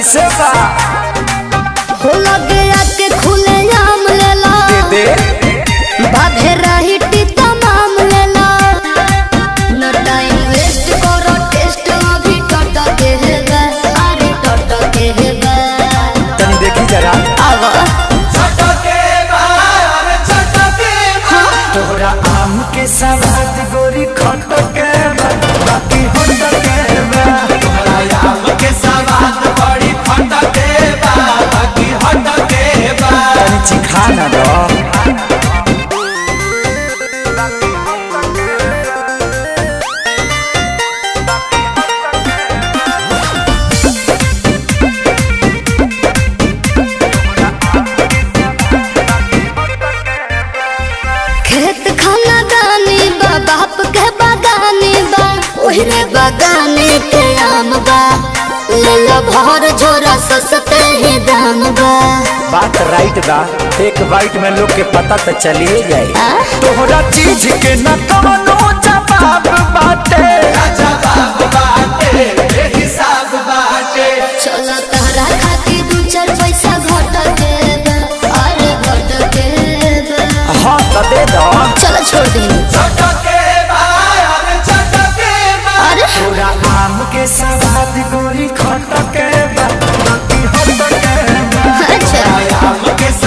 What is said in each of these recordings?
कैसे बा हो लगे आके खुले आम लेला दे बाधे रही टीता माम लेला न टाइम वेस्ट करो टेस्ट अभी टट के है बे अरे टट के है बे तनी देखी जरा आवा तोहरा आम के सवाद गोरी खट के बा, बाकी होट के बा तनी चिखा ना दो खेत खाना दानी बा बाप के बागानी बा ओहरे बागाने के आम बा ले लो भर झोरा सस्ते ही दाम बा बात राइट बा एक बाइट में लोग के पता तो चलिए जाए आ? तोहरा चीज के न कवनो जवाब बाटे चलो तहरा खातिर दू चार पैसा घट के बा, अरे घट के बा। हाँ तो दे दो चलो छोड़ दी अरे तोरा आम के सवाद गोरी खट के बा, बाकी होट के बा। अच्छा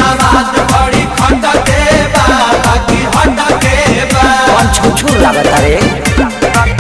कौन छुछू लागत रे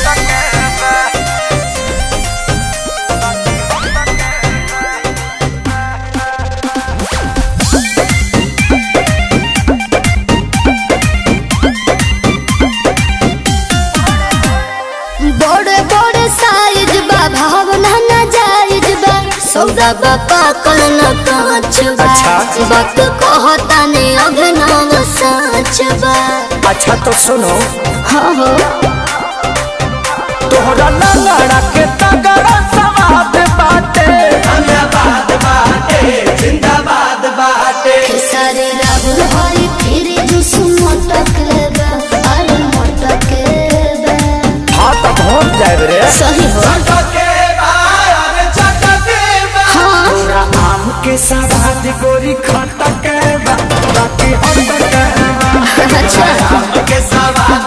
बड़े बड़े साइज बा भावना ना जायज बा सौदा बा पाकल न कांच बा अच्छा। वक्त कहता ने अभिनव सच बा अच्छा तो सुनो हाँ हो तोहरा लंगड़ा के तगड़ा सवाद बाटे खेसारी राहुल हरी फिर जुस मोटक बा अरे मोटक बा हाँ तो पहुँच जाए रे सही हो हाँ तोरा आम के सवाद गोरी खट के बा, बाकी होट के बा। अच्छा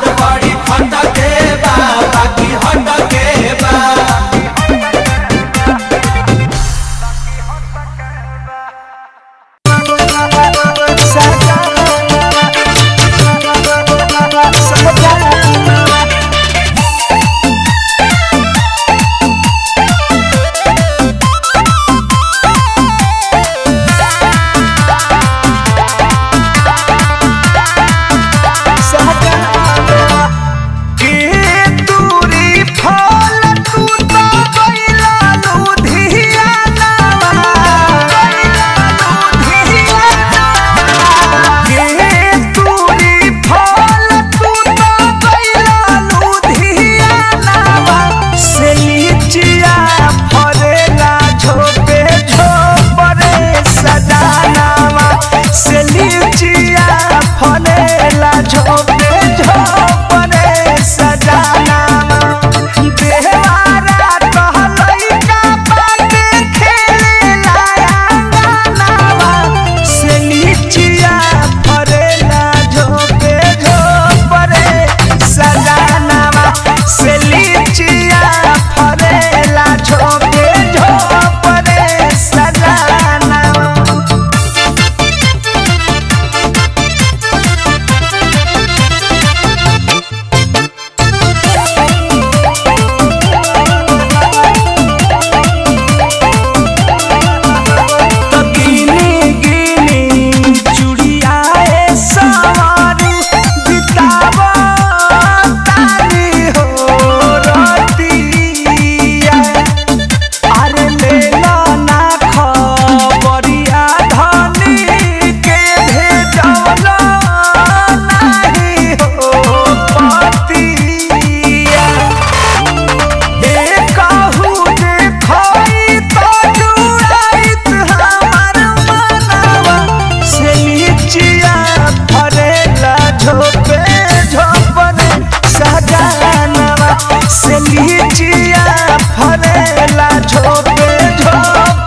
के दूरी फल तू तो गइला लुधियाना गइला लुधियाना के दूरी फल तू तो गइला लुधियाना से लीचिया फरेला झोपे झोपरे सजानावा से लीचिया फरेला झोपे झोपरे सजानावा देवारा कहलई का बात खेलेला अंगनावा से लीचिया फरेला झोपे झोपरे सजानावा से लीचिया फरेला झोपे झोपरे सजानावा तो गिनी गिनी चुड़ियाए सवारी बितावा तारी हो रतिया अरे ले लो ना खबरिया धनी के भेजवलो नाही हो पतिया एकहु देखई तो जुड़ाइत हमार मनवा से लीचिया फरेला झोपे झोपरे सजानवा से लीचिया फरेला झोपे झोपरे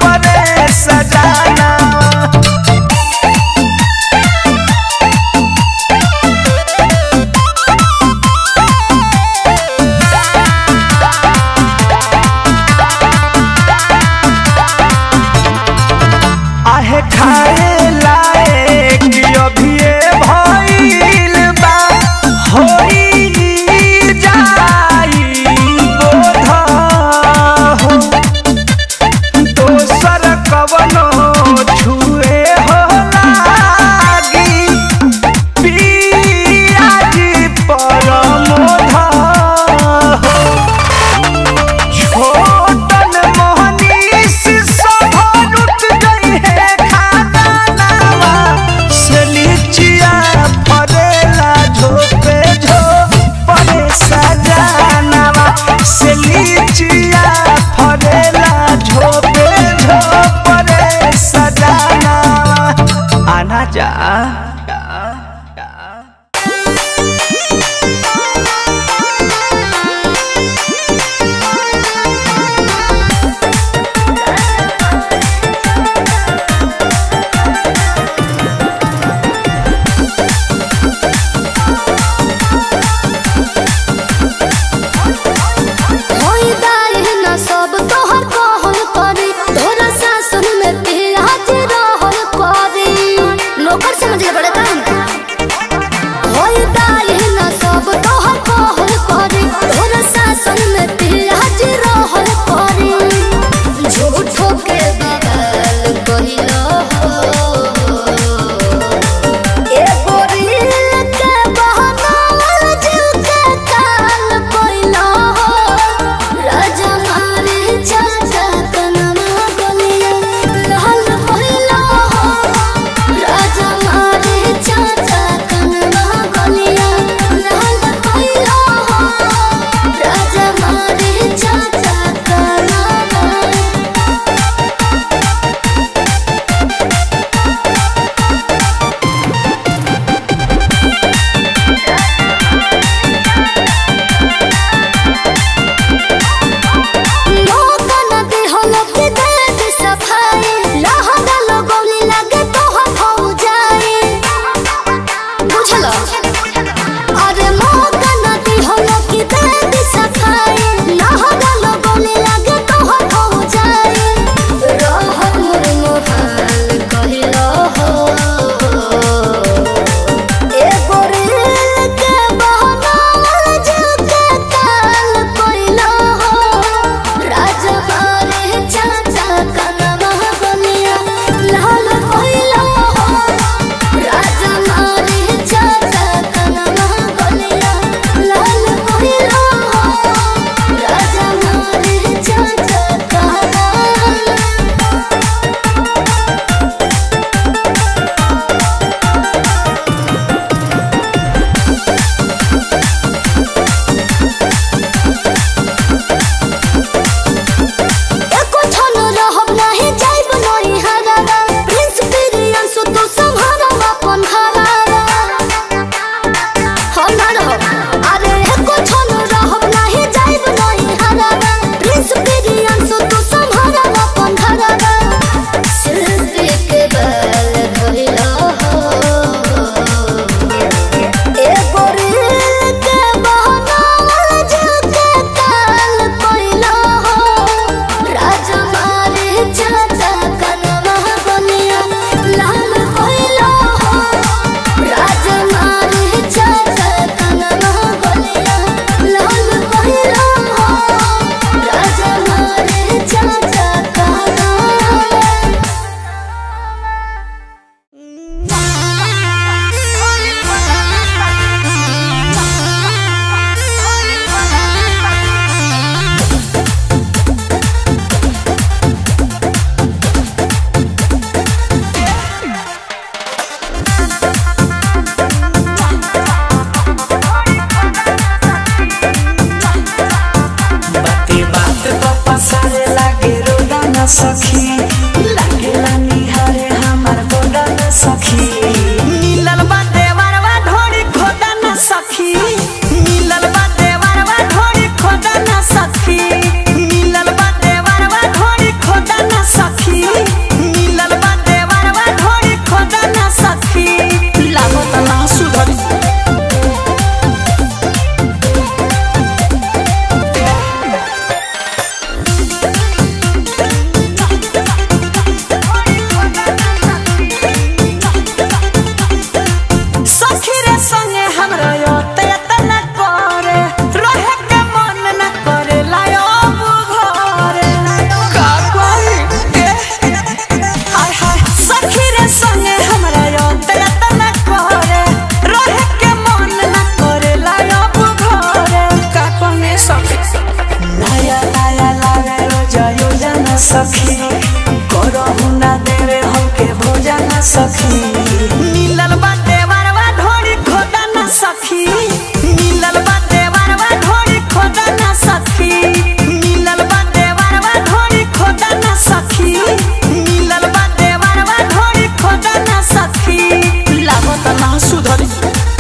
सखी करहु ना देवे हमके भोजन सखी मिलल बाटे वरवा ढोरी खोदा ना सखी मिलल बाटे वरवा ढोरी खोदा ना सखी मिलल बाटे वरवा ढोरी खोदा ना सखी मिलल बाटे वरवा ढोरी खोदा ना सखी लागत ना सुधरी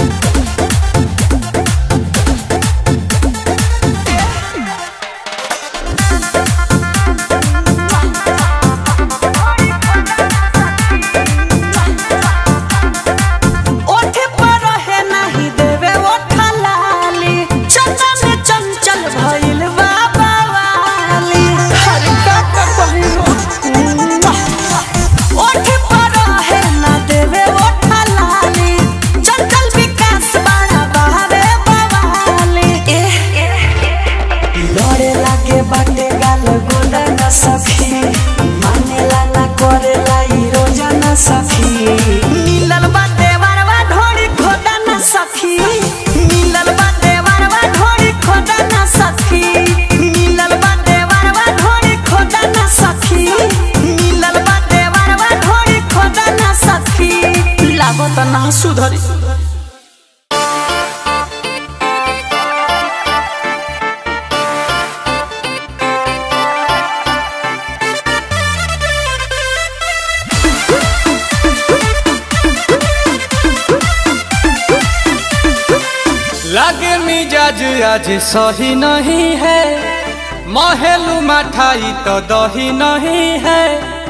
ओठे पर रहे नाही देवे ओठा लाली चंदा में चंचल भइल बाबा वाली हर का का पहिलो ओठे पर रहे ना देवे ओठा लाली चंचल विकास बड़ा बहावे बवाली लड़े लागे बाटे गाल गोदा न सखी मानेला ना करेला ई रोजा न सखी मिलल बाटे वरवा ढोरी खोदा न सखी मिलल बाटे वरवा ढोरी खोदा न सखी मिलल बाटे वरवा ढोरी खोदा न सखी मिलल बाटे वरवा ढोरी खोदा न सखी लागत ना सुधरी लागे मिजाज आज सही नहीं है महलू मठाई तो दही नहीं है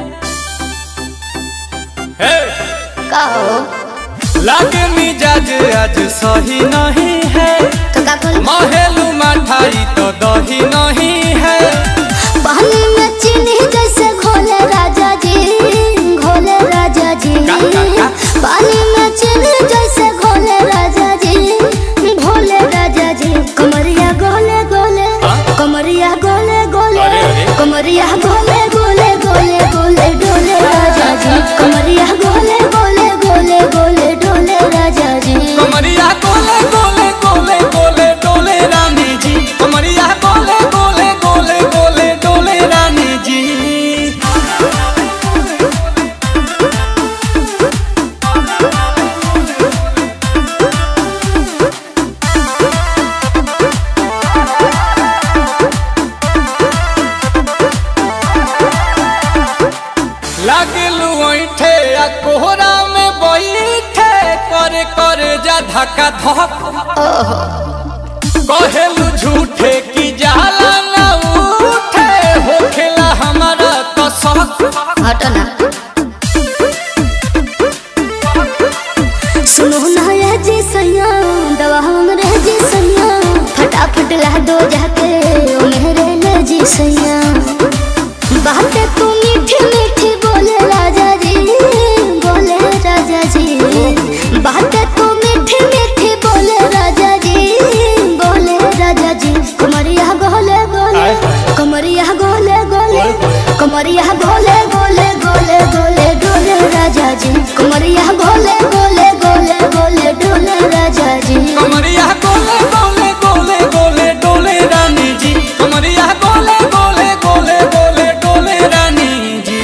हे! का हो लागे मिजाज आज सही नहीं है तो का बोल महलू मठाई तो दही नहीं है पानी में चीनी जैसे घोले राजा जी घोले राजा जी का, का, का? पानी में चीनी जैसे घोले राजा जी घोले राजा जी कमरिया गोले गोले हाँ? कमरिया गोले गोले अरे, अरे। कमरिया गोले गोले गोले गोले डोले राजा जी कमरिया गोले गोले गोले गोले डोले राजा जी कमरिया गोले गोले गोले गोले डोले रानी जी कमरिया गोले गोले गोले गोले डोले रानी जी लागलू ऐठे आ कोहरा में बैठे करे करे जा धक्का धक कहेलू झूठे की जाला ना उठे होखेला हमारा कसक हटो ना सुनो ना ये जी सैया दवा हमरे जी सैया फटाफट ला दो जाके ओ मेरे ले जी सैया बातें तू मीठी मीठी बोले राजा जी बोले राजा जी बातें तू मीठी मीठी बोले राजा जी बोले राजा जी कमरिया गोले गोले आय, आय। कमरिया गोले गोले कमरिया गोले गोले गोले गोले डोले राजा जी कमरिया गोले गोले गोले गोले डोले राजा जी कमरिया गोले गोले गोले गोले डोले रानी जी कमरिया गोले गोले गोले गोले डोले रानी जी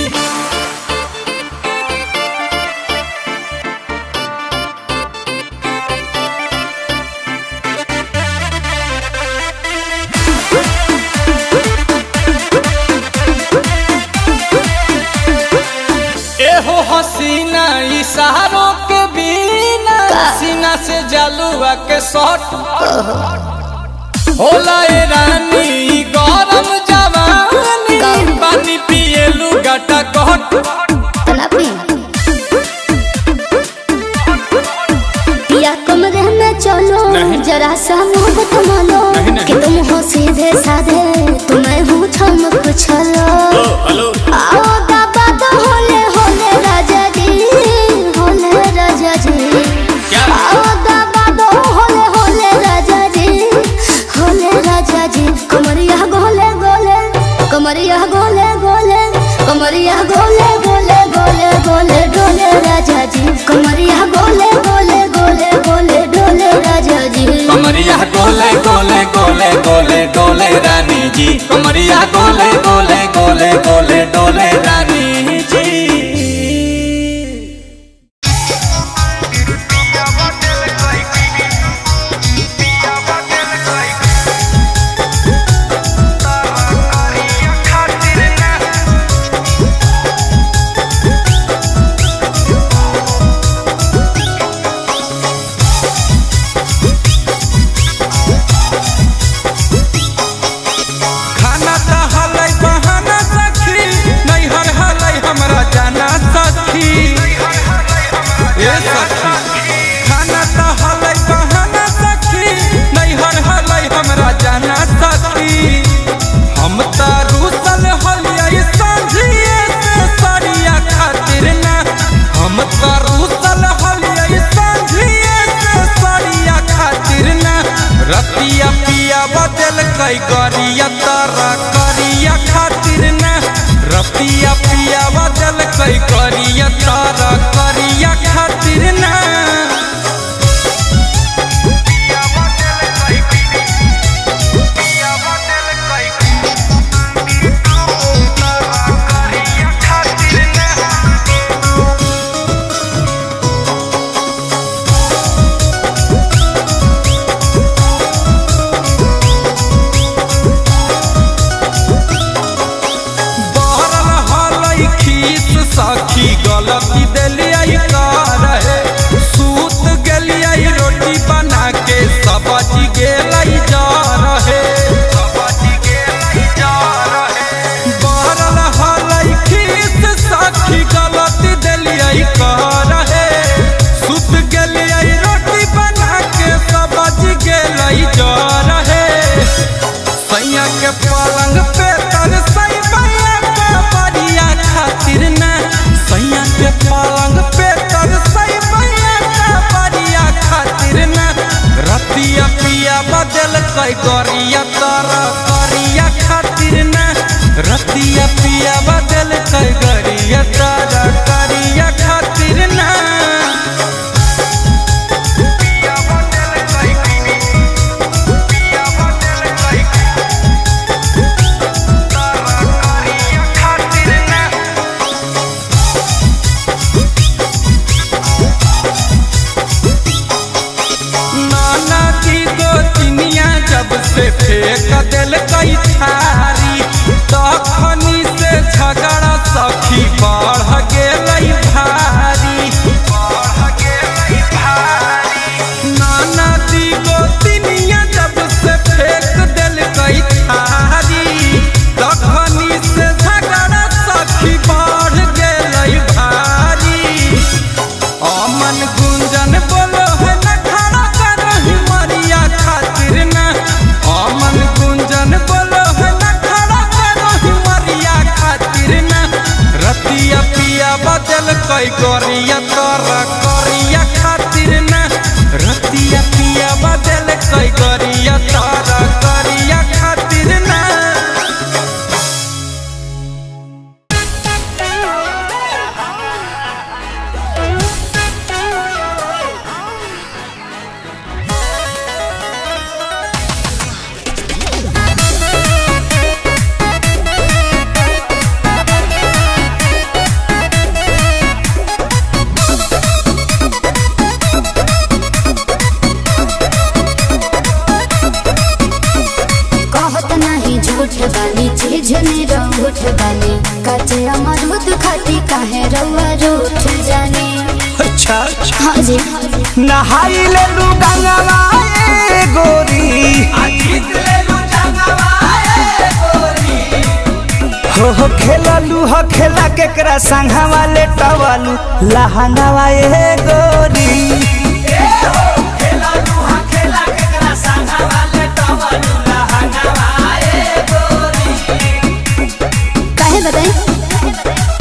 एहो हसीना इशारों के बिना सीना से जलुआ के शॉट होला ए रानी ई गरम जवानी पानी पिए लुगाटा कट तना पी पिया कमरे में चलो नहीं। जरा सा मोहब्बत मानो नहीं, नहीं। कि तुम हो सीधे साधे तुम्हें हूँ चमक छलो हेलो आओ बाबा तो होले होले राजा जी होले राजा जी क्या? आओ बाबा तो होले होले राजा जी होले राजा जी कमरिया गोले गोले कमरिया गोले गोले कमरिया गोले गोले गोले गोले डोले राजा जी कमरिया गोले गोले गोले गोले डोले राजा जी कमरिया गोले गोले गोले गोले डोले रानी जी कमरिया गोले गोले गोले गोले सखी गलती दिलिया कर है सूत गेलिया रोटी बना के सब्जी गेलै जा रहे बरल हलै खीस सखी गलती दिलिया कर है सूत गेलिया रोटी बना के सब्जी गेलै जा रहे सैया के पलंग पे तर सई मैया के बरिया खातिर ना सैया के पलंग पे तर सई मैया के बरिया खातिर ना रतिया पिया बदल कई गरिया तर करिया खातिर ना रतिया पिया बदल कई गरिया तर करिया खातिर ना पिया बदल कई पिया बदल कई नाना की गोतिनिया जब से फेंक दिल कई थारी तखनी से झगड़ा सखी बढ़ गेलै भारी नाना दी गोतिनिया जब से फेंक दिल कई थारी तखनी से झगड़ा सखी बढ़ गेलै भारी अमन गुंजन बोलो है न खड़ा करही मरिया खातिर न अमन गुंजन बोलो है न खड़ा करही मरिया खातिर न रतिया पिया बदल कई गरिया तर करिया खातिर न रतिया पिया बदल कई गरिया तर करिया खातिर न कहत नहीं झूठ बानी चीज रूठ बानी कचे अमरूद खाती काहे रउआ रूठ जानी अच्छा हाँ जी नहाई ले लू गंगवा ए गोरी हो हो खेललू हो खेला केकरा संघवा ले टवलू लहंगवा ए गोरी काहे बताई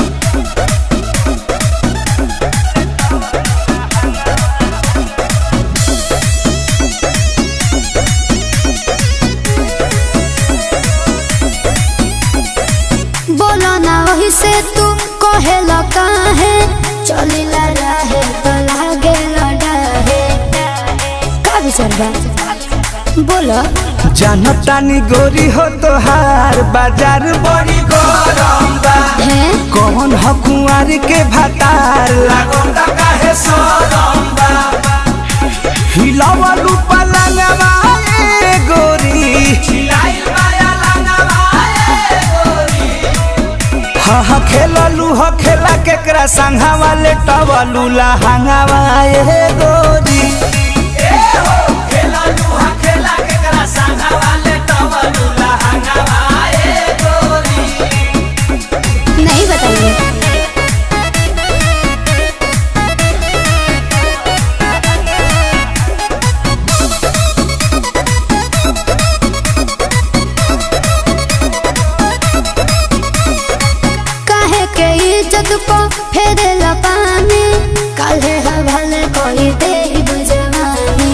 बोलो ना वही से तू कहेला काहे चलिला रहे तो लागे लड़ाहे का विचार बा बोलो जनतानी गोरी हो तोहार बाजार बड़ी गरम बा है कौन हो कुंवर के भतार लागल ता काहे सरम बा हिलावलू पलंगवा ए गोरी हिलाइल माया लंगवा ए गोरी हा हा खेललू हो खेला केकरा संघा वाले टवलू लहंगावा ए गोरी नहीं बताइए काहे के इज्जत को फेरेला पानी काहे हवाले कोई दे बुझवानी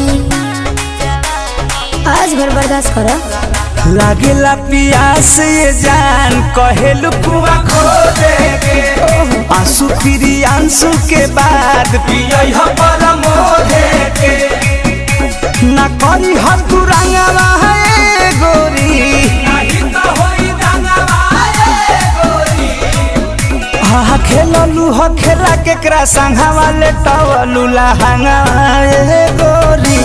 आज भर बर्दाश्त करो लागेला पियास ये जान कहेलू कुआ खो दे के आंसू फिरी आंसू के बाद पियई ह परम दे के ना करी हम तू रंगवा है गोरी नहीं तो होई रंगवा है गोरी हा खेललू हो खेला केकरा संघा वाले टवलू लहंगा ए गोरी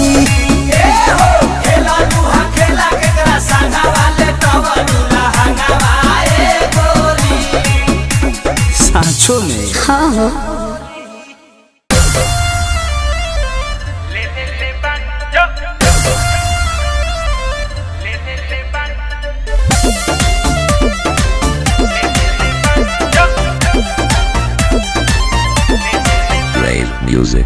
सांचो में हाँ हो Rave music.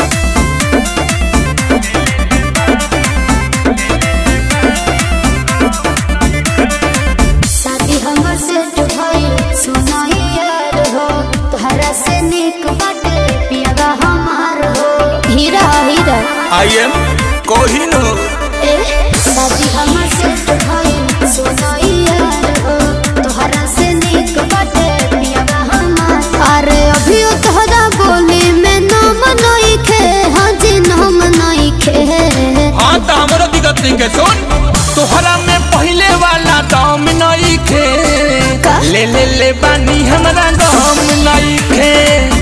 शादी हमर सेट भइल सुनाई यार हो तोहरा से निक बाटे पियागा हमार हो हीरा हीरा आई एम कोहिनूर ए शादी हमर सेट भइल सुनाई यार हो तोहरा से निक बाटे पियागा हमार अरे अभी तोहरा बोली में नाम नहीं खे हाँ जी नाम नहीं खे हाँ तो हमारा दिक्कत नहीं के सुन तोहरा में पहले वाला दाम नहीं खे का? ले ले ले बानी हमारा दाम नहीं खे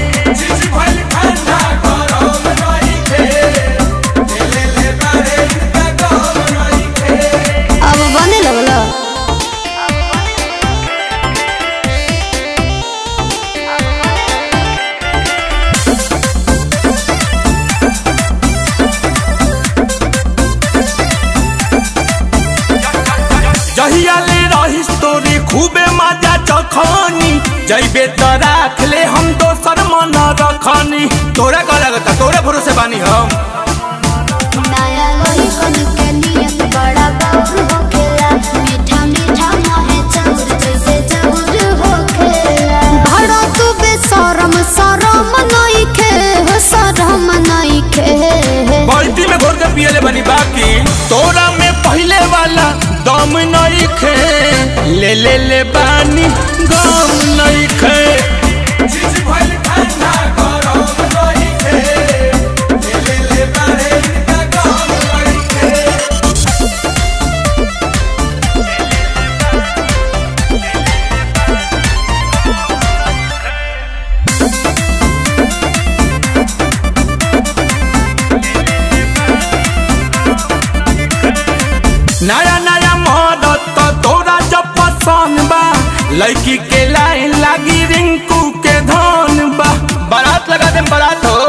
अब बने लगला जहिया ले रही तोरी खूबे मजा चखनी जैबे तो राख ले हम दोसर मन रखनी तोरा का लगता तोरे भरोसे बानी हम नया लोही कन के नियत बड़ा बाबू होखेला मीठा मीठा मोहे चाउर जैसे चाउर होखेला भड़ा तू बेशरम शरम नहीं खे हो शरम नहीं खे बाल्टी में घोर के पियले बनी बाकी तोरा में पहले वाला दम नहीं खे ले ले ले बानी गम नहीं खे नया नया मदद तो तोरा जब पसंद बा लड़की के लाइन लागी रिंकू के धन बा बारात लगा दे बारात हो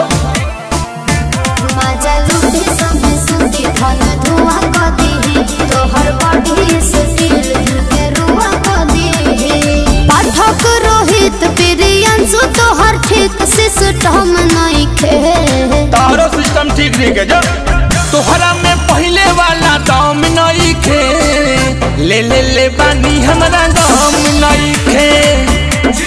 मजा लूटे सब सुती धन धुआं क दीही तोहर बॉडी से दिल के रुआ क दीही पाठक रोहित प्रियंशु तोहर ठीक सिस्टम नहीं खे तारो सिस्टम ठीक नहीं के जो तोहरा में पहले वाला दाम नहीं खे ले ले ले बानी हमारा दाम नहीं खे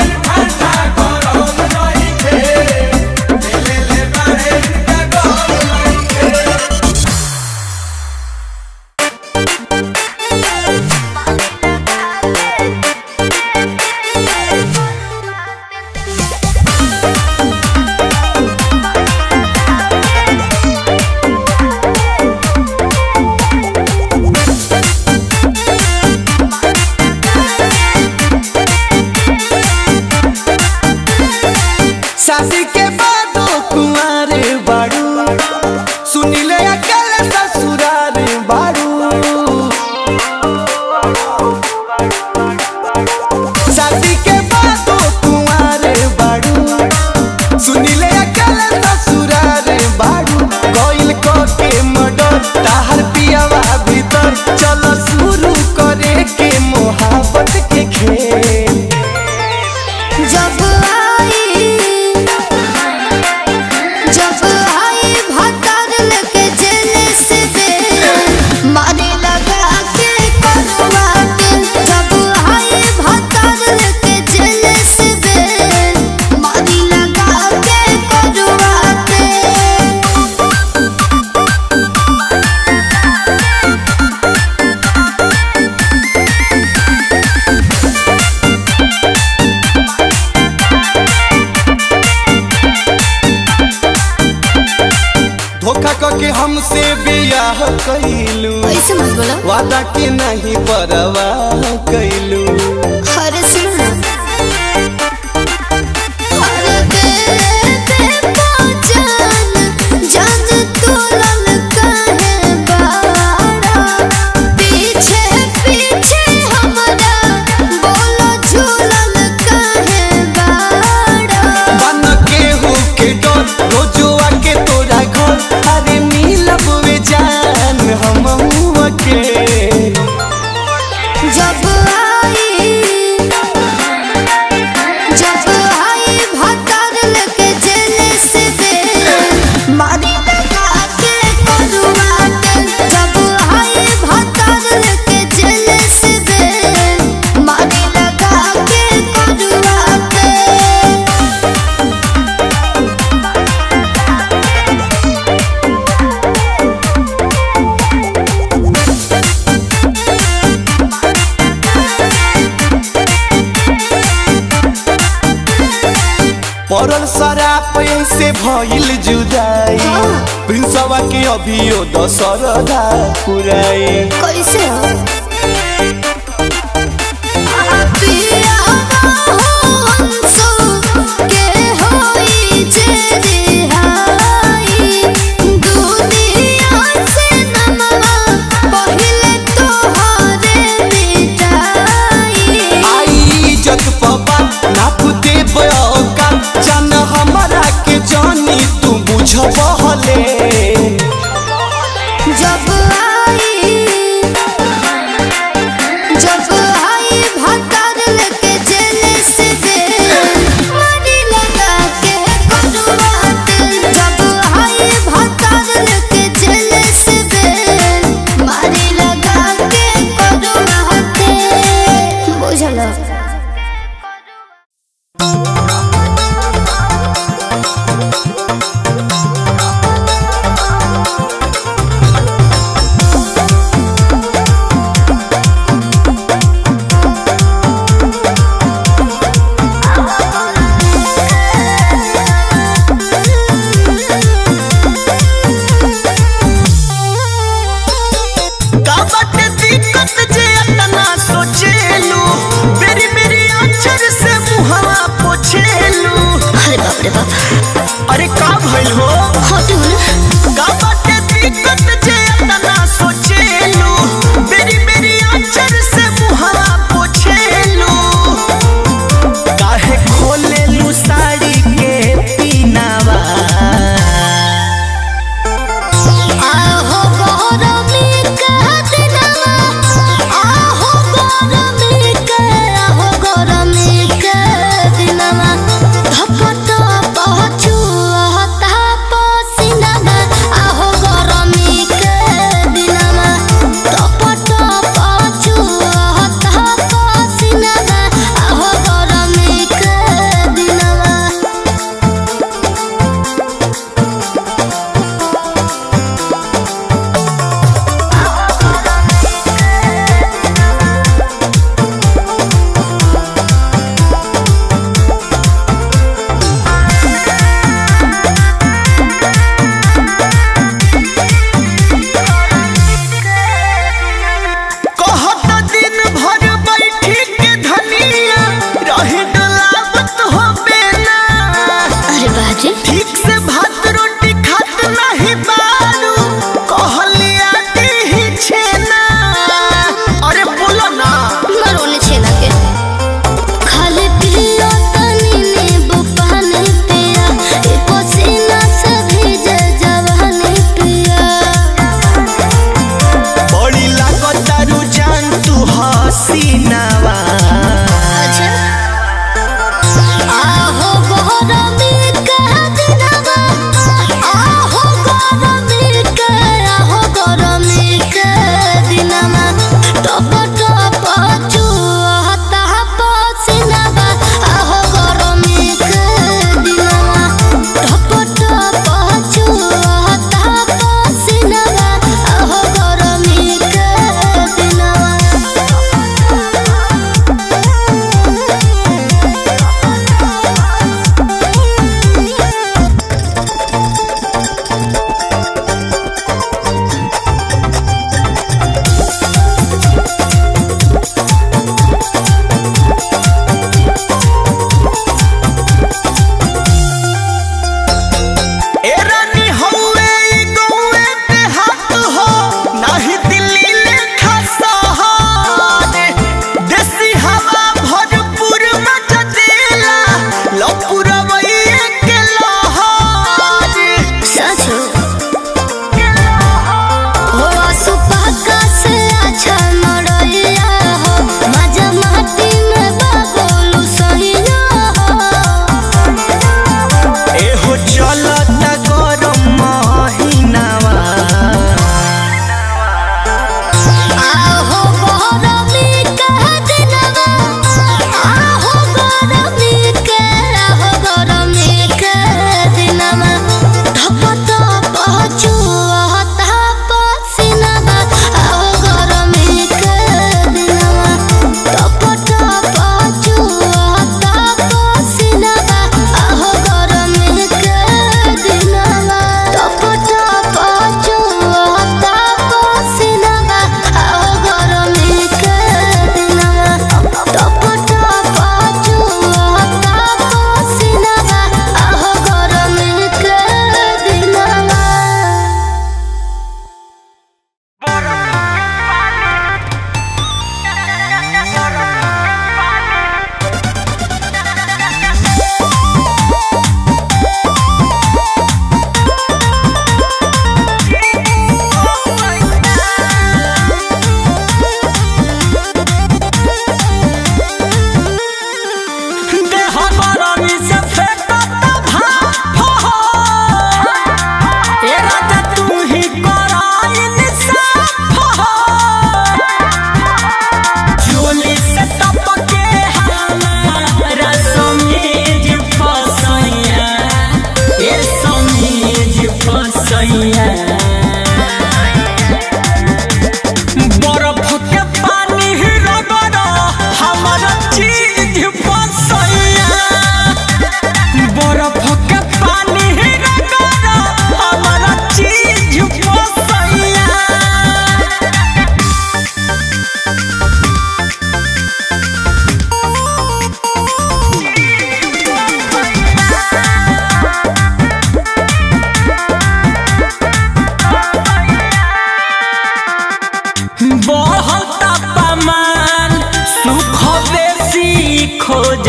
शादी के बाद कुमार बाड़ू सुनिले अकल ससुरार बाड़ू शादी के बाद कुमार बाड़ू सुनिले अकल ससुरार बाड़ू कोइल को के मडर ताहर पियावा भीतर चलो शुरू करे के मोहब्बत के खेल जब आई जब आई भतर लेके जेल से दे मारे लगा के करवाट जब आई भतर लेके जेल से दे मारी लगा के करवाट धोखा करके हमसे बियाह कैलू ऐसे मत बोलो वादा के नहीं परवाह कैलू अरे सुनो अरे दे दे पहचान जान तू ललका है बाड़ा पीछे पीछे हमारा बोलो झूलन का है बाड़ा पड़ल शराब से भइल जुदाई प्रिंसवा के अभियो दशरदा पुराई कैसे हो पिया हंसो के होई जे रिहाई दुनिया से नमवा पहिले तोहरे मिटाई आई इज्जत पबा नाप दे बका जान हमरा के जानी तू बुझबहले जब आई जब आई भतर लेके जेल से बेल मारी लगा के करुआत जब आई भतर लेके जेल से बेल मारी लगा के करुआत बुझलो का बाटे दिक्कत जे अतना सोचेलू मेरी मेरी अक्षर से मुहवा पोछेलू अरे बाप रे बाप अरे का भइल हो हटू ना का बाटे दिक्कत जे अतना सोचेलू मेरी मेरी अक्षर से मुहवा पोछेलू काहे खोलेलू साड़ी के पीनावा आहो गौरमी का दिनवा आहो गौरमी का आहो गौरमी का दिनवा धपट पहुँच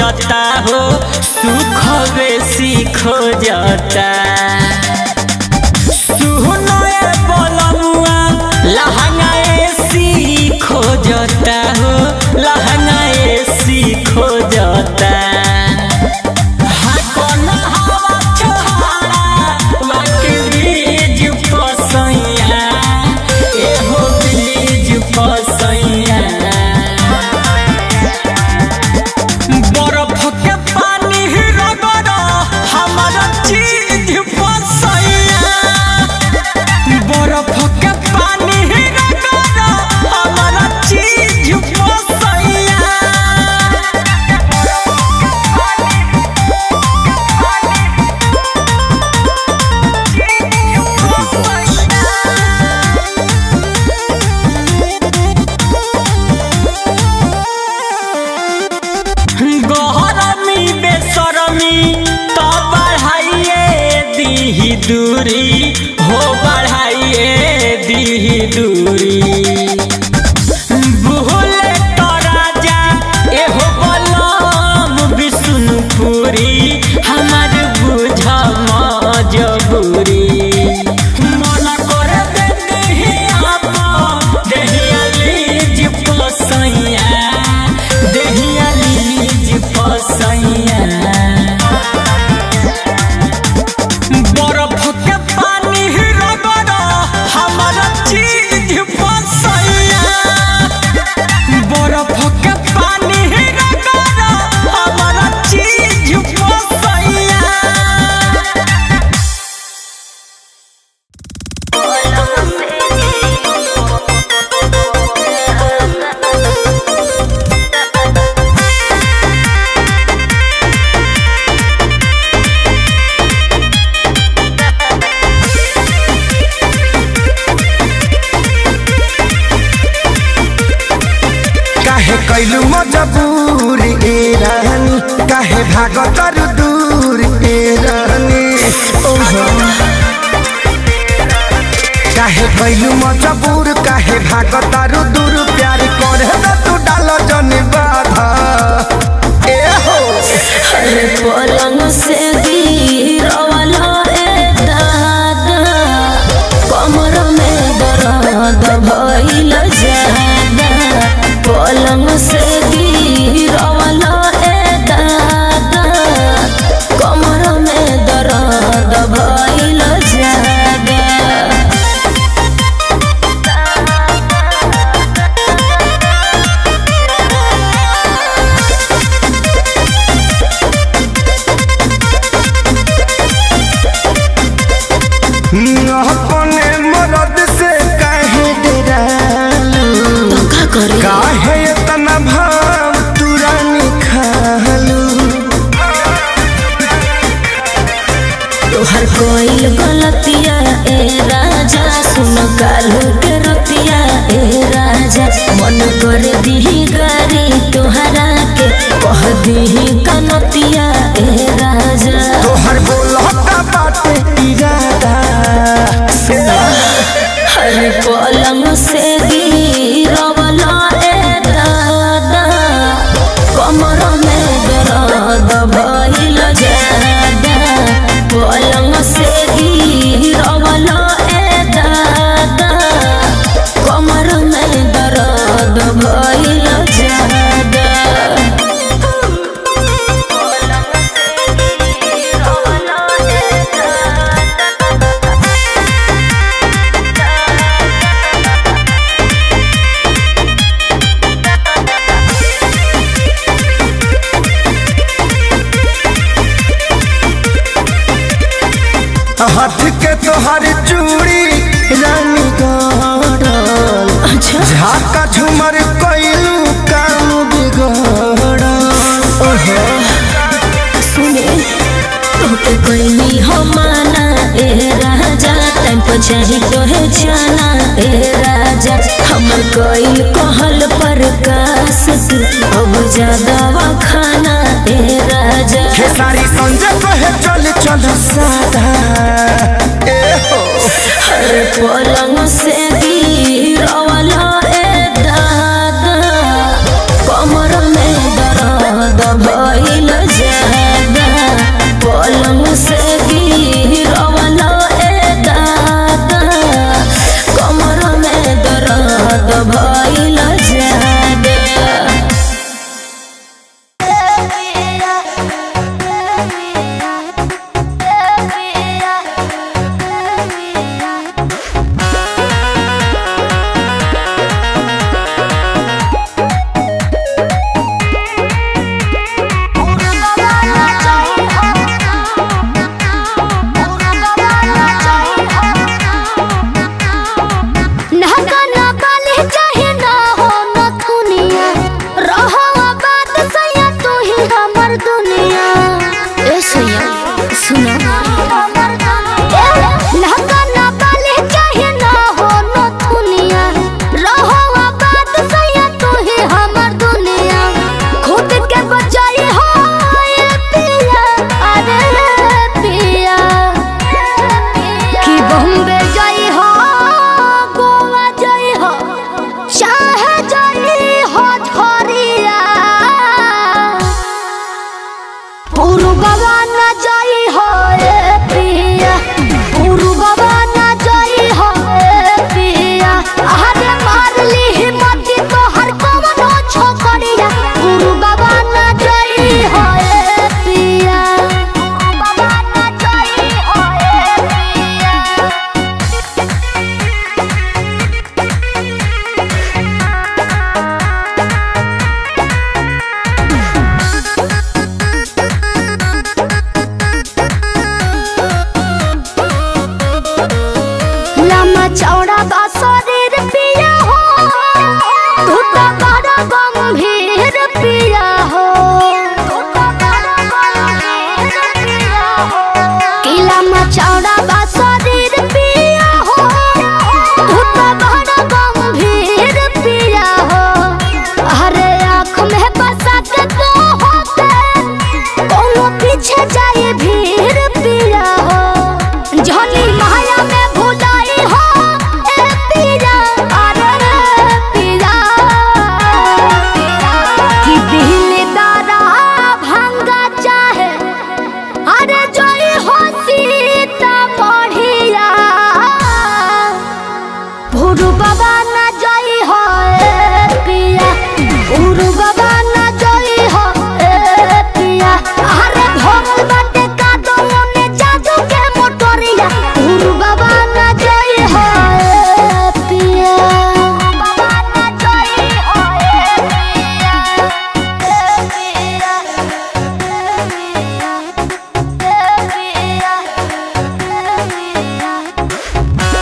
खोजता हो सुख बेसी खोजता सुहनए बलमुआ लहंगा एसी खोजता हो लहंगा एसी खोजता हाँ, कोन हवा छोहारा, वाके बीज पसैया, एहो बीज पसैया। बरफ के पानी रगड़ा हमारा चीज पसैया बरफ के पानी रगड़ा हमारा चीज पसैया गहरमी बेसरमी तो बढ़ाइए दीही दूरी हो बढ़ाइए दीही दूरी भूले तो राजा एहो बलम विष्णुपुरी हमार बुझ मजबूरी मन कर दे देहिया पा, देहिया लीज पसैया देहिया लीज पसैया बरफ के पानी रगड़ा हमारा चीज पसैया बरफ के पानी रगड़ा हमारा चीज पसैया काहे कैलू मजबूर ए रानी काहे भागतर दूर ए रानी ओहो काहे कैलू मजबूर काहे भागतर दूर प्यार करे त तू डाल जन बाधा ए हो अरे पलंग से गिरवाला ए दादा कमर में दर्द भइल जादा पलंग से गिरवाला ए दादा कमर में दर्द भइल जादा अपने मरद से काहे डरालू तो का करे काहे इतना भाव तुरानी खालू तोहर कोई गलतिया ए राजा सुन कालू के रतिया ए राजा मन कर दीही गारी तोहरा के कह दीही कनतिया ए राजा तोहर बोलता बाटे इरादा हर पलंग से गिरवला ए दादा कमर में दर्द भइल जादा पलंग से गिरवला ए दादा कमर में दर्द भइल जादा हाथ के तोहर चूड़ी रानी गड़ल अच्छा झाका झुमर कैलू काम बिगड़ल ओहो सुने तोके कोई हो माना ए राजा टाइम पर चाही तोहे जाना ए राजा हमर कोई कहल पर कास तू अब ज्यादा खाना ए राजा हे सारी संजय कहे चल चल सादा ए हो हर पलंग से गिरवला ए दादा कमर में दर्द भइल पुरु बाबा न जाई हो ए पिया पुरु बाबा न जाई हो ए पिया अरे मार ली हिम्मत तो हर कवनो छोकरिया पुरु बाबा न जाई हो ए पिया पुरु बाबा न जाई हो ए पिया लम्बा चौड़ा बा शरीर पिया हो तू तो बड़ा गंभीर पिया हो तू तो बड़ा गंभीर पिया हो कि लम्बा चौड़ा बा शरीर पिया हो तू तो बड़ा गंभीर पिया हो अरे आँख में बसा के तो होते कोनो पीछे जाए भीड़ पिया हो जहनी माया में भुलाई हो ए पिया अरे रे पिया कि दिल दारा भंगा चाहे अरे जोई हो सीता बढ़िया भुरु बाबा न जाई हो ए पिया भुरु बाबा न जाई हो ए पिया अरे भोगल बाटे का दोने जादू के मोटरिया भुरु बाबा न जाई हो ए पिया बाबा न जाई हो ए पिया ए पिया ए पिया ए पिया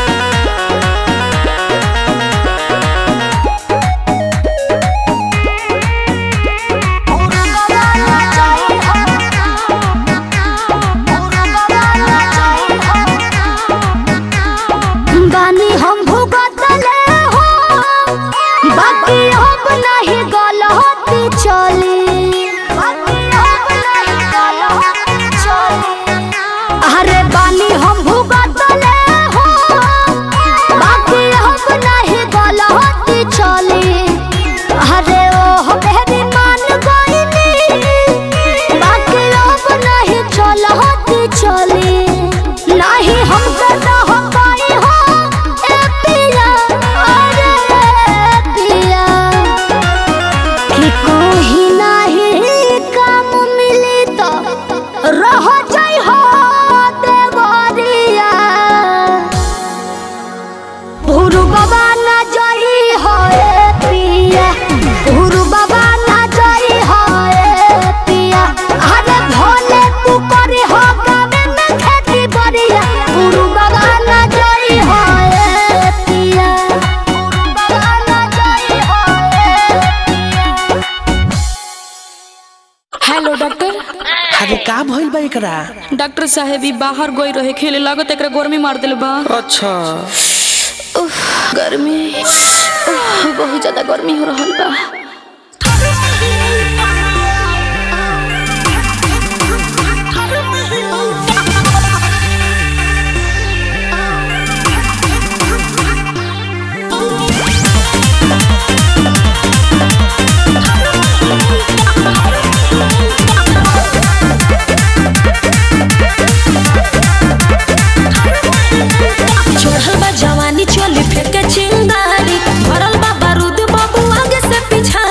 बानी हम भुगतले हो बाकी हम नहीं गलती चली बाकी हम नहीं गलती चली अरे बानी हम भुगतले हो बाकी हम नहीं गलती चली अरे ओ बेरी मान गईनी बाकी अब नहीं चलती चली नहीं हम करना हो पाई हो ए पिया अरे पिया कि कोई नहीं काम मिली तो रह जाई हो देवरिया भुरु बाबा न जाई हो ए पिया भुरु बाबा न जाई हो ए पिया अरे भोले तू करी हो गावे में खेती बरिया भुरु बाबा न जाई हो ए पिया भुरु बाबा न जाई हो ए पिया हेलो डॉक्टर अरे का भइल बा एकरा डॉक्टर साहेब ई बाहर गई रहे खेले लागत एकरा गर्मी मार दिल बा अच्छा उफ, गर्मी उफ, बहुत ज्यादा गर्मी हो रहल बा चढ़ल बा जवानी चली फेंके चिंगारी भरल बा बारूद बाबू आगे से पिछा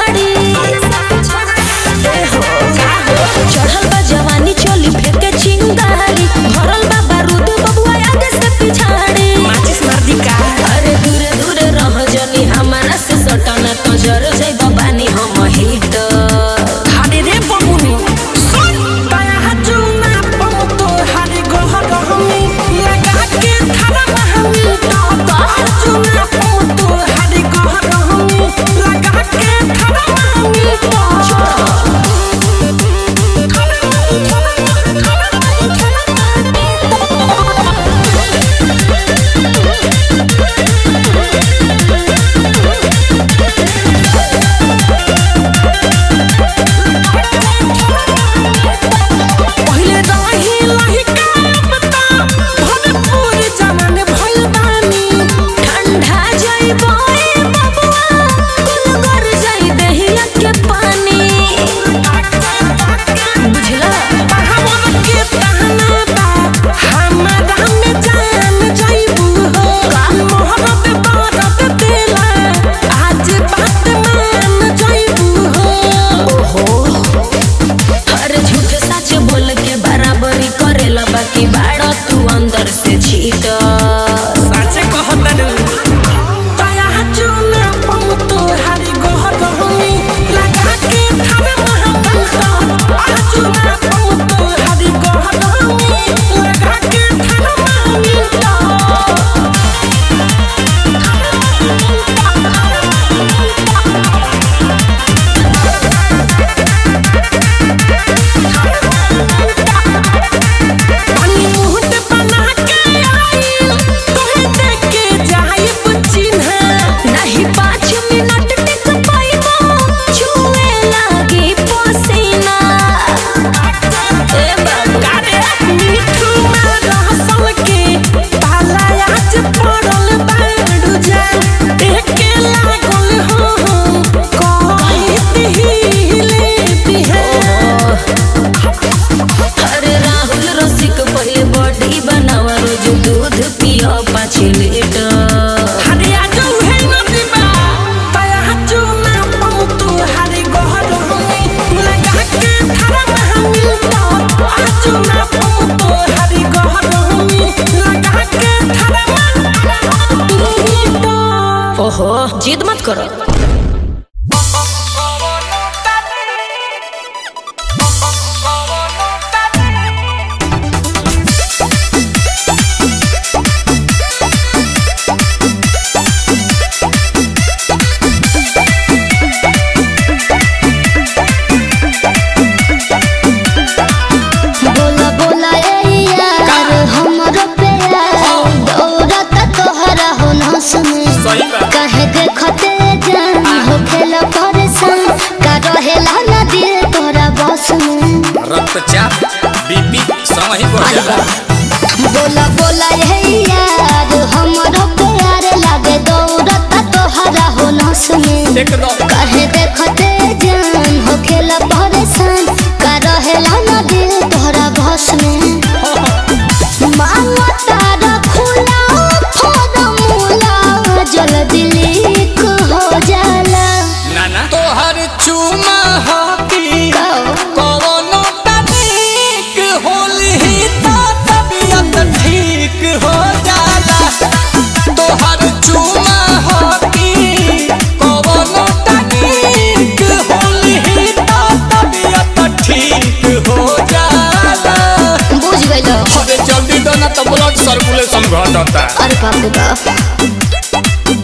जिद मत करो बोला बोला ए यार हमरो प्यार दौड़त तोहरा हो न सुने कहे देखते जान हो खेला परेशान का रहेला ना दिल तोरा बस में रक्तचाप बीपी समय ही बढ़ जाला बोला बोला ए यार हमरो प्यार लागे दौड़त तोहरा हो न सुने एकदम कहे देखते जान हो खेला परेशान का रहेला ना दिल तोहरा बस में मांगा तारा खुला फॉर्मूला जल्दी लीक हो जाला नाना तोहर चुमा हाथी कवनो तनिक होली तो तबियत ठीक हो जाला तोहर चुमा हाथी कवनो तनिक होली तो तबियत ठीक हो जाला बुझ गइलो अरे जल्दी दो ना तो ब्लड सर्कुलेशन घटता अरे बाप रे बाप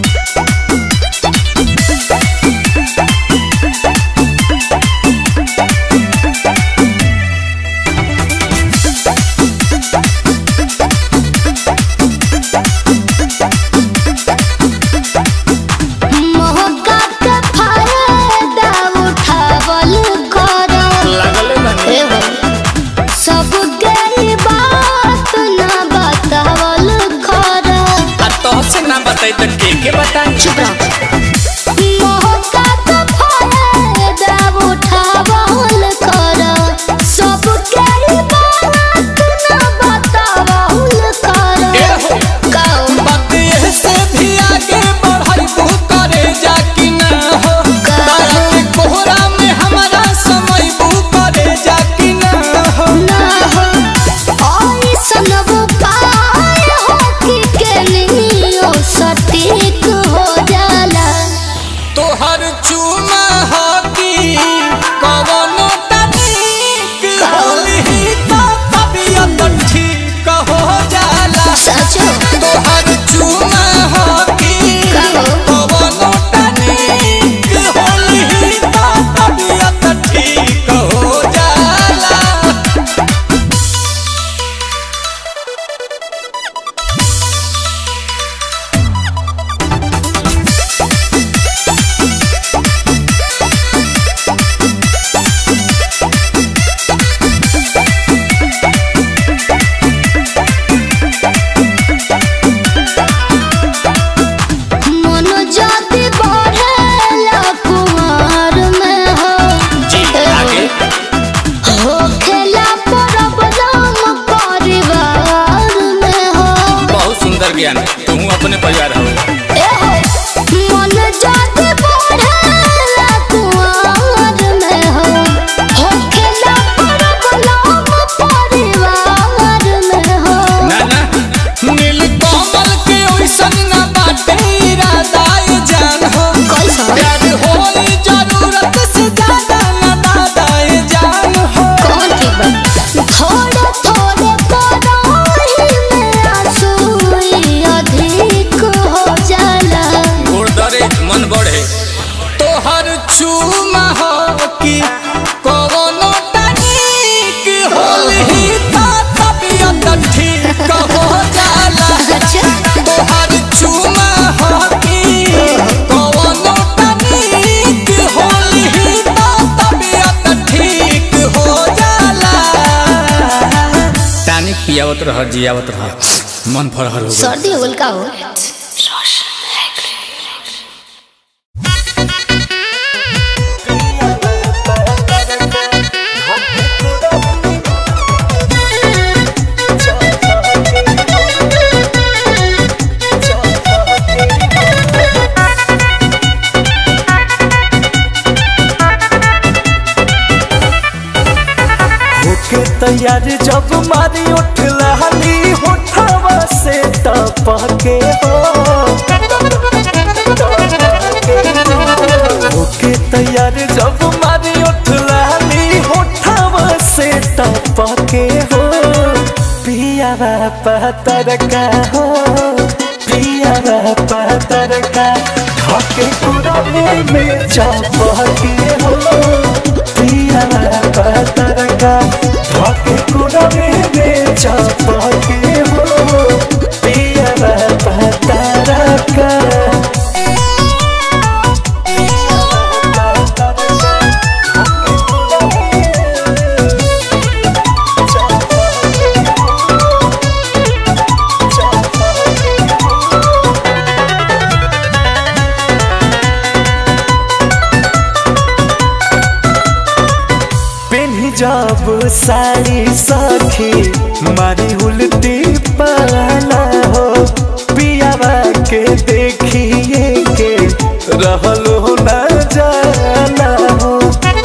मौका के फायदा उठावल करो लागले बानी ए हो सब गई बात ना बतावल करो आ तो से ना बताई तो के के बताई चुप रहो मौका के फायदा उठावल करो सब गई बात ना बतावल ए करो हो कहो बात ये से भी आगे बढ़ाई तू करे जा कि ना हो तारा के कोहरा में हमारा समय बू करे जा कि ना हो ना हो ऐसन उपाय हो कि केनियो सटीक हो जाला तोहर चुमा हाथी कवनो तनिक होली तो तबियत ठीक हो जाला सचो तोहर चुमा हाथी कहो। कवनो तनिक होली तो तबियत ठीक हो जाला मन जाति बढ़ेला कुमार में हो जी आगे हो खेला प्रॉब्लम परिवार में हो बहुत सुंदर ज्ञान तुम अपने परिवार हो ए हो मन जाति बढ़ेला कुमार में हो हो खेला प्रॉब्लम परिवार में हो ना ना नील कमल के ओइसन ना बाटे इरादा ये जान हो कैसा? प्यार होई जरूरत से ज्यादा ना दादा ये जान हो कौन की बात थोड़े थोड़े पराही में आंसू अधिक हो जाला गुरदरे मन बढ़े तोहर चूमा हो कि कवनो तनिक होली तो तबियत ठीक हो जाला अच्छा तोहर चुमा हो कि कवनो तनिक होली तो तबियत ठीक हो जाला टानिक पियावत रह जियावत रह मन फरहर हो गया सर्दी हो गइल का हो होके तैयार जब मारी उठ लहली होठवा से टपके हो तैयार जब मारी उठ लाली होठावा से टपके हो पिया पतर का हो पिया पतर का ढके कुरवे में चपके हो पिया पतर का ढके कुरवे में चपके हो पिया पतर का पेन्ही जब साड़ी सखी मारी उल्टी पाला हो पियावा के देखिए के रहलो न जाना हो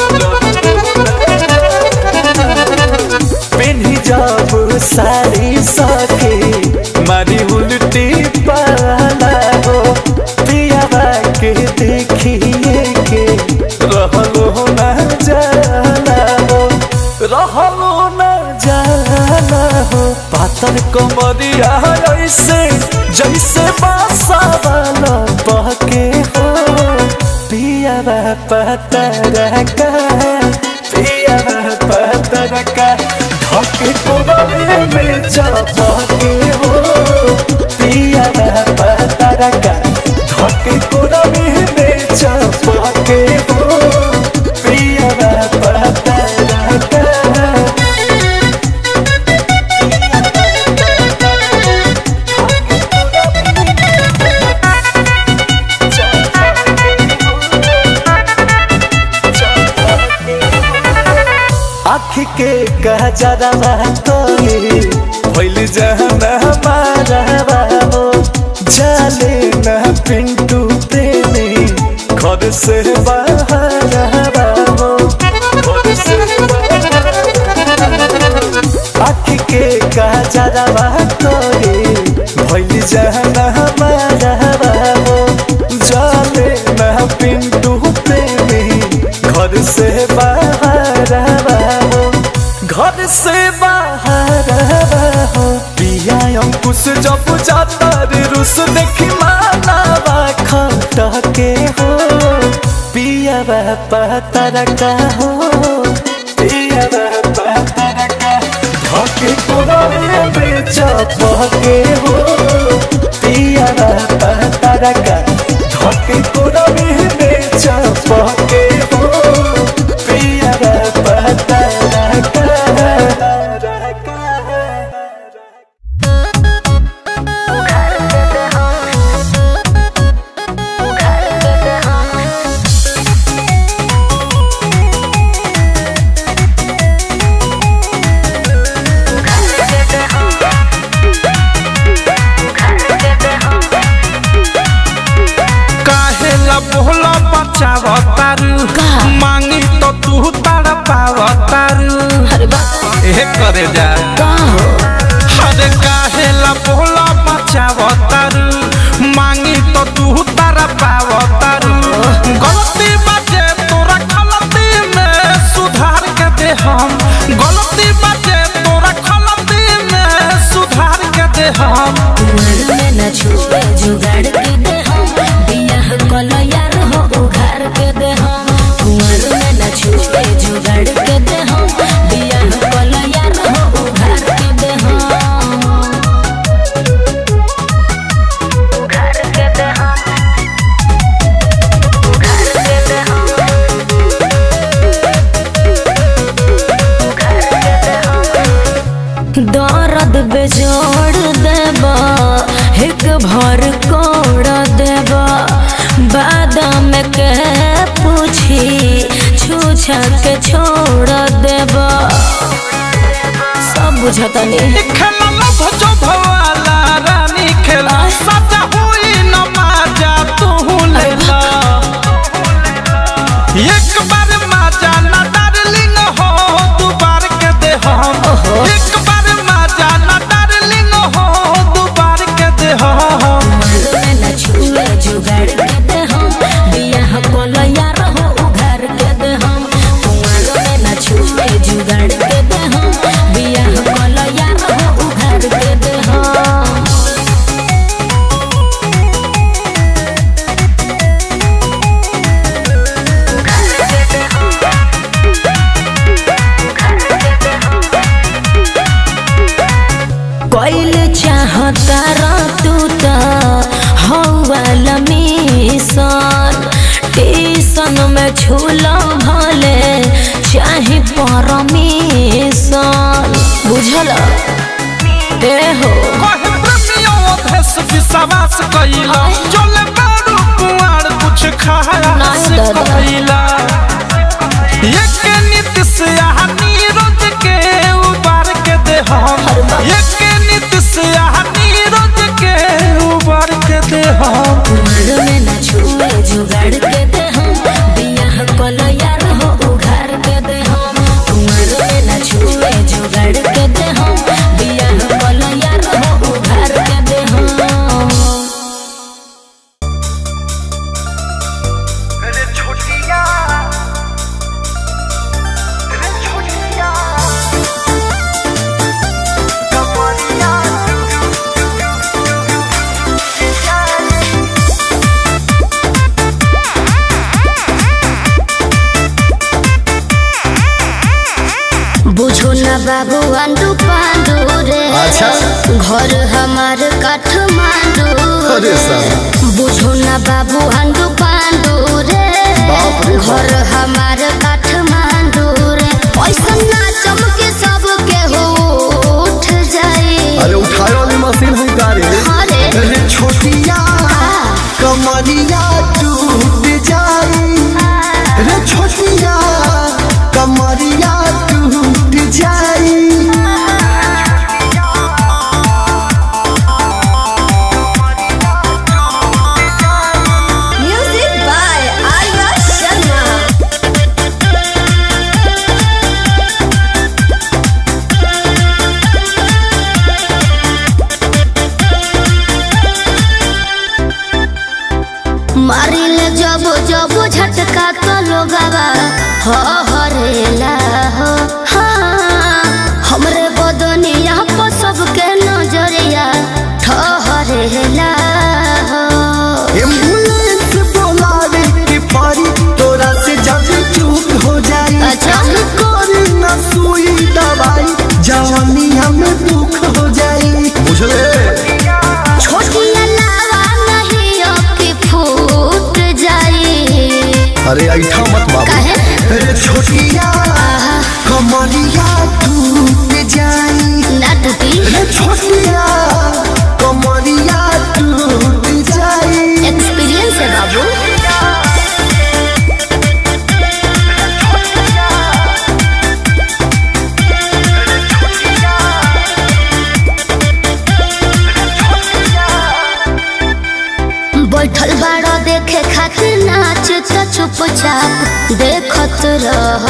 पेन्ही जब साड़ी सखी मारी उल्टी पाला हो पियावा के देखिए के रहलो न जाना हो रहलो न जाना हो पातर कमरिया ऐसे जैसे बासा वाला बहके हो पियावा पतर का पियावा पतर का ढके कोबरे में चपके हो पियावा पतर का ढके कोबरे में चपके हो पियावा पतर का आँख के कजरवा तोले भइल जहना हमारा हो जाले न पिंटू प्रेमी घर से बाहर हो घर से आँख के कजरवा तोले भइल जहना हमारा हो जाले न पिंटू प्रेमी घर से बाहर हो घर से बाहर हो पिया अंकुश जब जाता रे रुस देखी मानावा खट के हो पिया पतर का हो पिया पतर का ढके कोरे में चपके हो पिया पतर का ढके कोरे में चपके हो पिया पतर का काहे ला बोला बचावतारू मांगी तो तू तारा पावतारू ए करे जा अरे काहे ला बोला बचावतारू मांगी तो तू तारा पावतारू गलती बाटे तोरा गलती में सुधार के दे हम गलती बाटे तोरा गलती में सुधार के दे हम में न छुए जुगाड़ के दे हम बियाह कल यार हो उघार के दे हम कुंवर में न छुए जुगाड़ के दे हम बियाह कल यार हो उघार के दे हम उघार के दे हम उघार के दे हम उघार के दे हम दर्द बेजोड़ देबा एक भर कोड़ देबा बादाम के पूछी छूछा के छोड़ देबा सब बुझतनी खेला लभ जो भवाला रानी खेला सजा हुई न माजा तू लेला एक बार माजा न डार्लिंग हो दू बार के दे हम एक बार माजा न डार्लिंग हो दू बार के दे हम न छुए जुगाड़ के दे हम बियाह कोल यार हो उघार बुझतारा तू त हौवाल मिशन टीसन में झूला भले चाहे परमिशन बुझल ए हो कहे प्रेमियों भेष विश्वास कइला चले बारू कुआर कुछ खाया नहीं से दादा। कइला एक नीति से आहा नीरज के उबार के दे हम एक नीति से आहा नीरज के उबार के दे हम उम्र में न छुए जुगाड़ के दे हम बियाह कल यार हो उघार के दे हम उम्र में न छुए जुगाड़ के दे हम बियाह कल यार हो उघार के दे हम बुझो न बाबू आंडू पांडू रे अच्छा। घर हमार काठमांडू अरे साहब। बुझो न बाबू आंडू पांडू रे बाप रे बाप। घर हमार काठमांडू रे पैसा ना चमके सब के हो उठ जाए अरे उठाए वाली मशीन है गाड़ी अरे अरे छोटिया कमरिया टूट जाई रे छोटिया कमरिया टूट जाई म्यूजिक बाय आर्या शर्मा मारिल जब जब झटका तो लोगवा हो हरेला हो हाँ हमरे बदनिया पर सबके नजरिया ठहरेला हो एम्बुलेंस बुलावे के पारी तोरा से जब चूक हो जाई अच्छा। कोरी न सुई दवाई जवानी हमें दुख हो जाई बुझले छोटी अलावा नहीं अबकी फूट जाई अरे ऐठा मत बाबू काहे अरे छोटिया कमरिया टूट जाई नाटकी अरे छोटिया कमरिया टूट जाई एक्सपीरियंस है बाबू बैठल बाड़ा देखे खातिर नाच तो चुपचाप देखत रह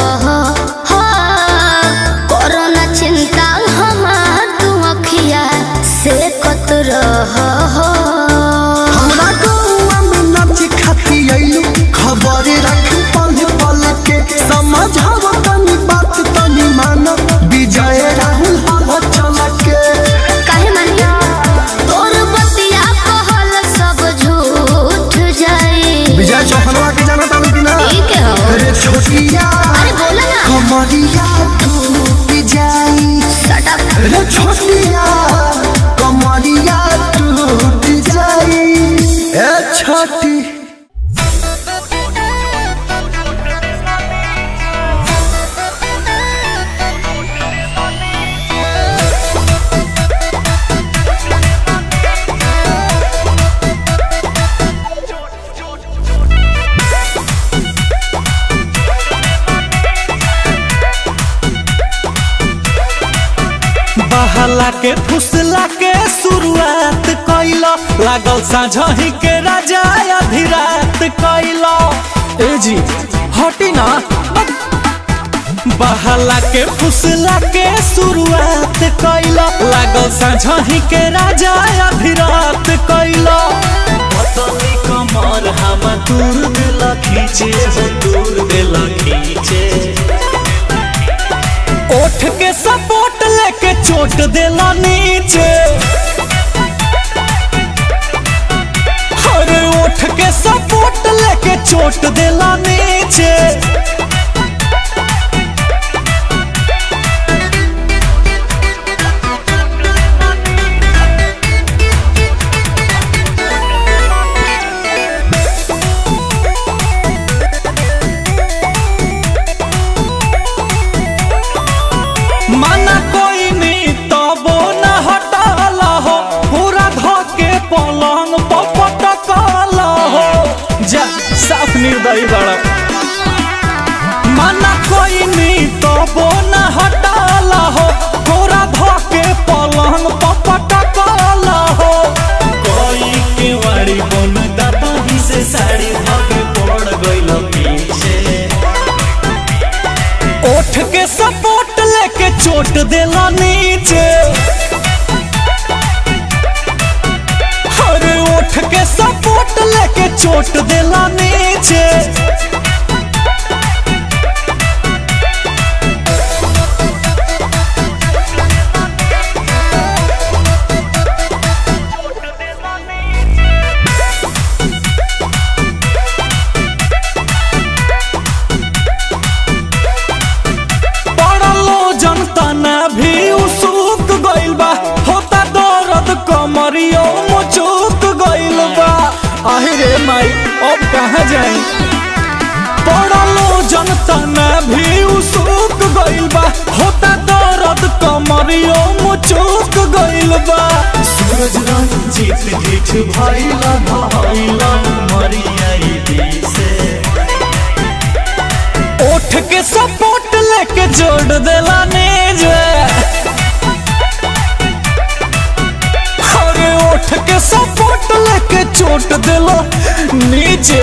कोरोना चिंता हमार तू अखिया से कत रह हमरा गौआ में नाच खाती आइलू खबर रख पल पल के समझाव तनी बात तनी मान विजय राहुल हवा चल के काहे मानिया तोर बतिया कहल सब झूठ जाई विजय चौहनवा के जाना तानी कि ना ठीक है हो अरे छोटिया अरे बोला ना कमरिया टूट जाई Shut up. अरे छोटिया कमरिया टूट जाई ए छठी बहला के फुसला के शुरुआत कैला लागल साझही के राजा अधिरात कैला ए जी हटी ना बहला के फुसला के शुरुआत कैला लागल साझही के राजा अधिरात कैला पतली कमर हम दूर दिल खींचे हो दूर दिल खींचे ओठ के सपोर्ट लेके चोट देला नीचे अरे ओठ के सपोर्ट लेके चोट देला नीचे चोट देला नीचे अरे उठ के सपोर्ट लेके चोट देला नीचे पड़लो जनता ना भी उसुक गइल बा होता दर्द कमरियो मुचुक गइल बा अरे माई अब कहाँ जाई पड़लो जनता ना भी उसुक गइल बा होता दर्द कमरियो मुचुक गइल बा सूरज रंजीत ढीठ भइला भइला मरियाई दिसे उठ के सपोर्ट लेके जोड़ देला नीज अरे उठ के सपोर्ट लेके चोट देला नीचे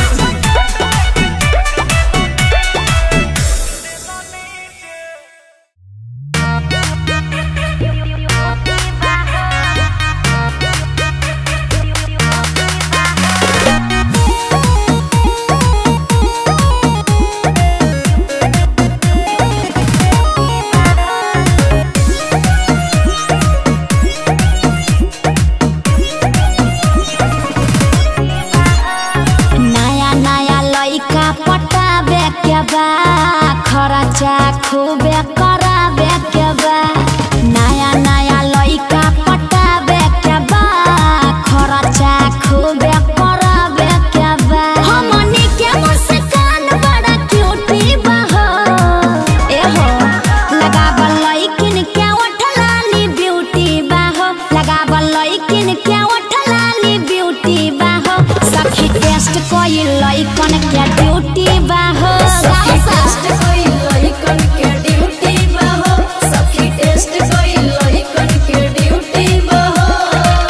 नया नया लइका पटाबे के बा खर्चा खूबे कराबे के बा नया नया लइका पटाबे के बा खर्चा खूबे कराबे के बा हमनी के मुस्कान बड़ा क्यूटी बा हो ए हो लगावल लइकिन के ओठलाली ब्यूटी बा हो लगावल लइकिन के ओठलाली ब्यूटी बा हो सखी टेस्ट कोई लइकन के ड्यूटी बा हो सखी टेस्ट कोई लइकन के ड्यूटी बा हो सखी टेस्ट कोई लइकन के ड्यूटी बा हो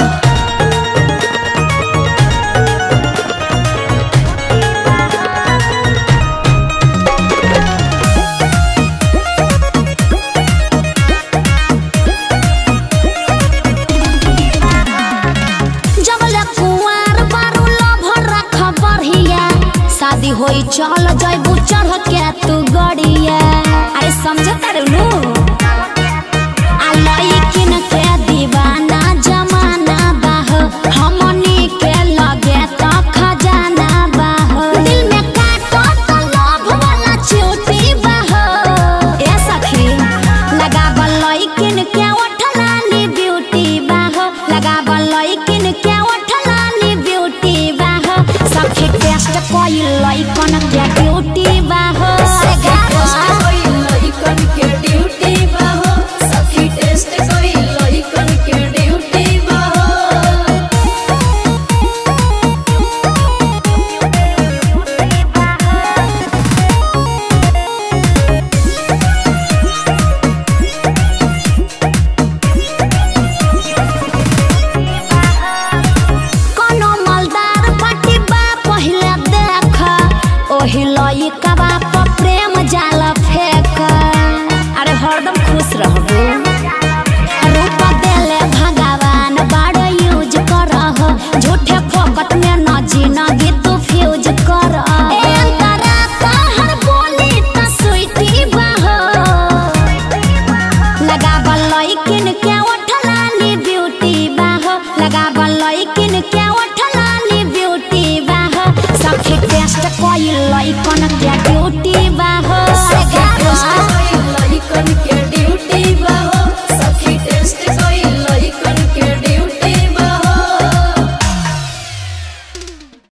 जबले कुंवार बारू लभर रख बढ़िया शादी होई चल जैबू चढ़ के तू गड़िया